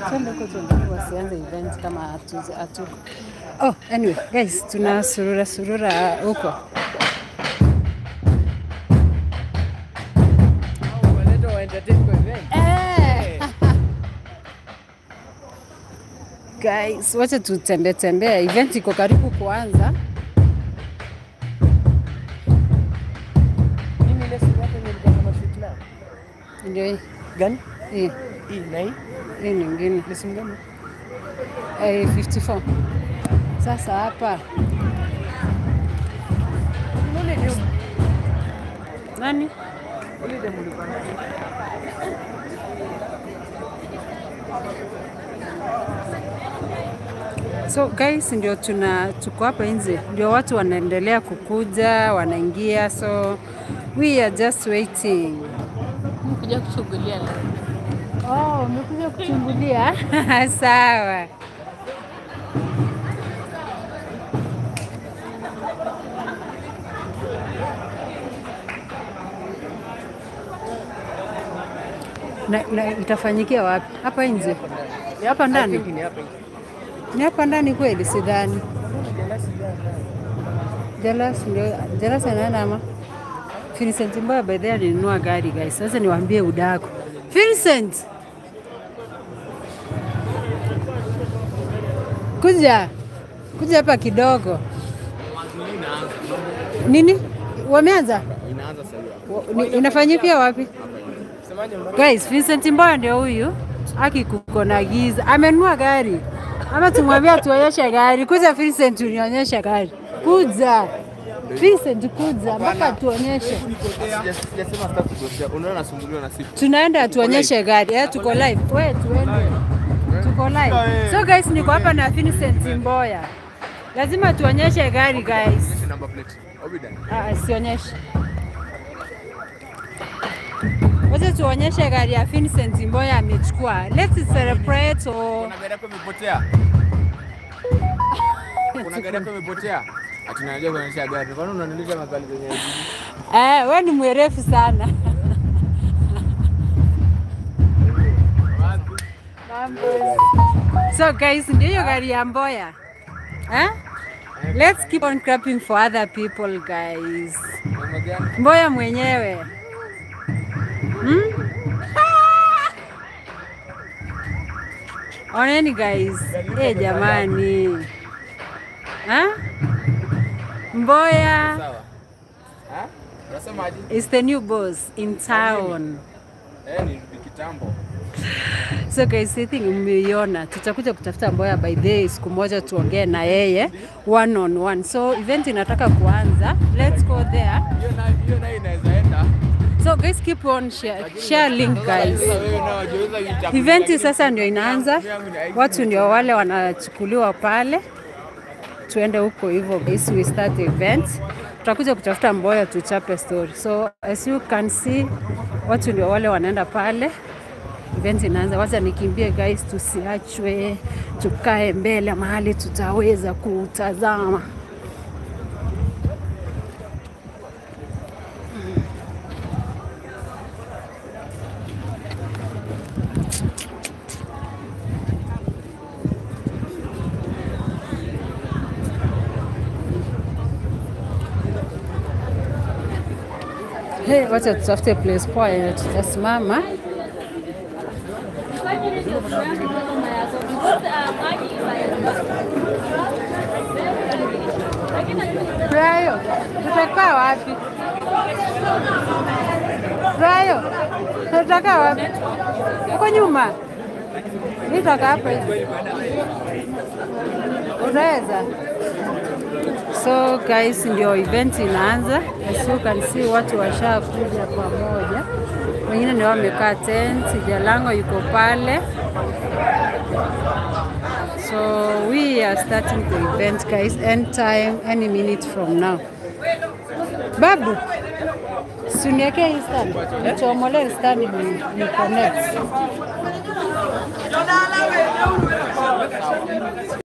twende huko tuangalie wasianze event kama hatu- hatuko. Oh, anyway guys, tuna surura surura huko. Eh. Guys, wacha tutembee tembee, event iko karibu kuanza. Mimi ile siku yake nilikuwa na shoot na. Ndio hii Gani? hii Hii na hii. hii nyingine Ni simu gani? eh, 54. Sasa hapa Ule ndio nani? ule ndio mlikuwa na. So guys, ndio tuna tuko hapa nje, ndio watu wanaendelea kukuja, wanaingia, so we are just waiting. Kuja kushughulia leo. Oh, umekuja kuchungulia? Sawa. Na, na itafanyikia wapi? Hapa nje? Ni hapa I ndani? think ni hapa. Ni hapa ndani kweli? Sidhani. Jalasi jana. Jalas ndio Jalas anaenda ama Vincent Mboya by the way alinunua gari guys. Sasa niwaambie udako. Vincent. Kuja. Kuja hapa kidogo. Nini? Wameanza? Inaanza sasa. Wa- ni- Inafanyikia wapi? Semaje mbona? Guys, Vincent Mboya ndio huyu. Aki kuko na giza. Amenunua gari. Ama tumwambia tuonyeshe gari. Kuja Vincent unionyeshe gari. Kuja. Vincent kuja mpaka tuonyeshe. Sija- Sijasema sitaki kugotea. Unaona nasumbuliwa na simu. Tunaenda tuonyeshe gari. Eh, tuko live. We tuende. Tuko live. So guys, niko hapa na Vincent Mboya. Lazima tuonyeshe gari guys. Number plate. Obidan. Ah, sionyeshe. Wacha tuonyeshe gari ya Vincent Mboya amechukua. Let's celebrate or Kuna gari yako imepotea. Kuna gari yako imepotea. Ati najua kuonyesha gari. Kwani unaniuliza maswali zenye hizi? Eh, we ni mwerefu sana. so guys, ndio hiyo gari ya Mboya. Eh? Let's keep on clapping for other people guys. Mambo gani? Mboya mwenyewe. Hmm? Oneni guys. Eh, jamani. Ha? Mboya Sawa. Ha? Unasemaje? is the new boss in town. Eh, ni ni kitambo. So guys, I think mmeiona, tutakuja kutafuta Mboya by the way, siku moja tuongee na yeye one on one. So event inataka kuanza, let's go there. Hiyo nayo hiyo nayo inaweza enda. So guys, keep on share, share link guys. Sasa wewe nao jiuliza itakuwa- Event sasa ndio inaanza, watu ndio wale wanachukuliwa pale, tuende huko hivyo guys, we start the event. Tutakuja kutafuta Mboya tuchape story. So as you can see, watu ndio wale wanaenda pale, event inaanza. Wacha nikimbie guys, tusiachwe, tukae mbele mahali tutaweza kutazama. Hey, wacha tutafute place poa yenye tutasimama. Brayo, tutakaa wapi? Brayo, tutakaa wapi? Uko nyuma? Nitaka hapa hivi. Unaweza? So guys, ndio event inaanza. As you can see, watu washakuja pamoja, wengine ndio wamekaa tent. Jalango yuko pale, so we are starting the event guys, end time any minute from now. Babu, suniekee hii stand, nichomolee stand ni, ni connect